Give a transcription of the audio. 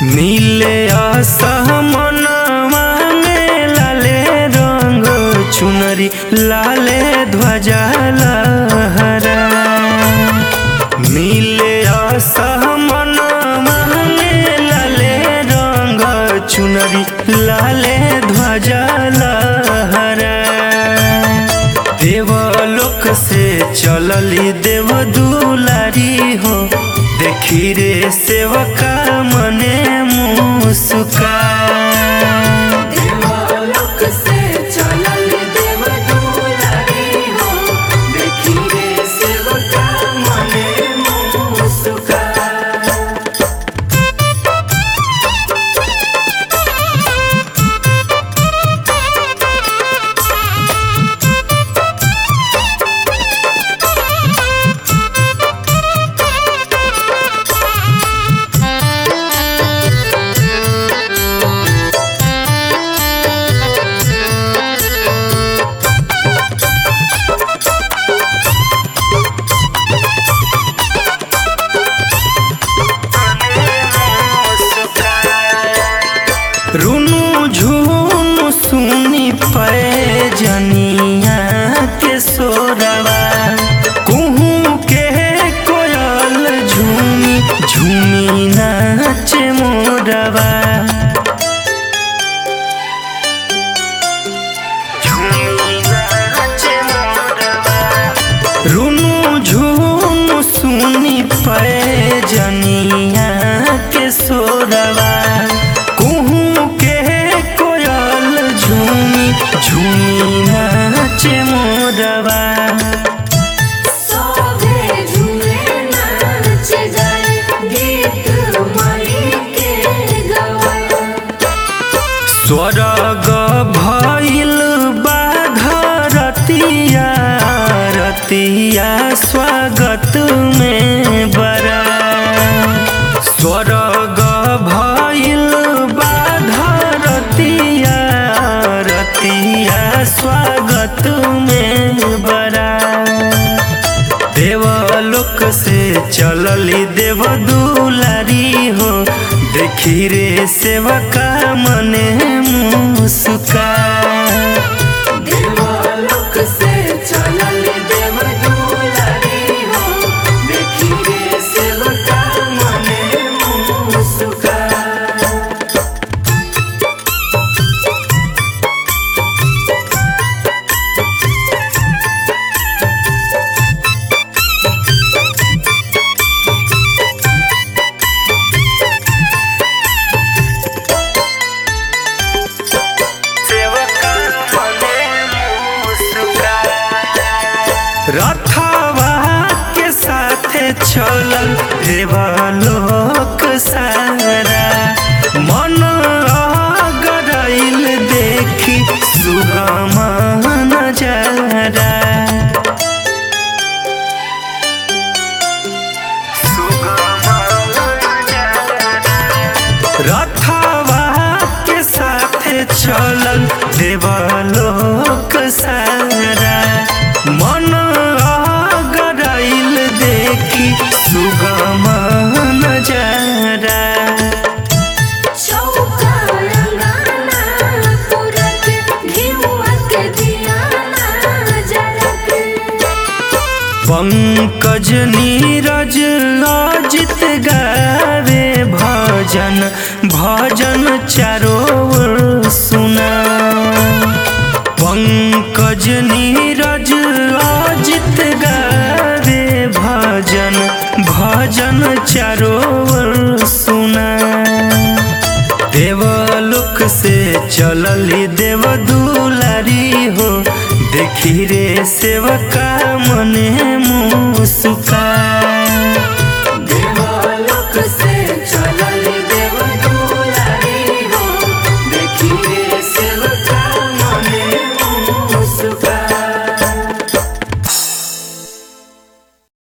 नीले असमनवा में लाले रंग चुनरी लाले ध्वजा लहरा नीले असमनवा में लाले रंग चुनरी लाले ध्वजा लहरा देवलोक से चलली देव दुलारी हो देखी रे सेवका मने मुस्का देवलोक से चलल देव दुलारी हो देखी रे सेवका मने मुस्का रुनु झुनु सुनी पे जनिया के सोरवा कुहू के कोयल झूमी झूमी नाचे मोरवा झूमी नाचे मोरवा रुनु झुनु सुनी पे जनिया के सोरवा कुहू के कोयल झूमी झूमी नाचे मोरवा सोभे झूमे नाच जाए गीत मणि के गवा स्वर्ग भइल बाधरतिया रतिया स्वागत में बरा स्वर्ग भइल बाधरतिया रतिया स्वागत में बरा देवलोक से चलली देव दुलारी हो देखी रे सेवका मने मुस्का देवलोक से चलल देव दुलारी हो देखी रे सेवका मने मुस्का रथवा के साथे चलल देवलोक सारा मन गरैल देखी सुगम नजारा रथवा के साथे चलल देवलोक सारा मन गरैल देखी सुगम नजारा चौका रंगाना पुरत घिउआ के दियाना जरत पंकज नीरज अजित गावे भजन भजन चारो ओर सुना पंकज नीरज अजित गावे भजन भजन चारो ओर सुना देवलोक से चलली देव दुलारी हो देखी रे सेवका मने मुस्का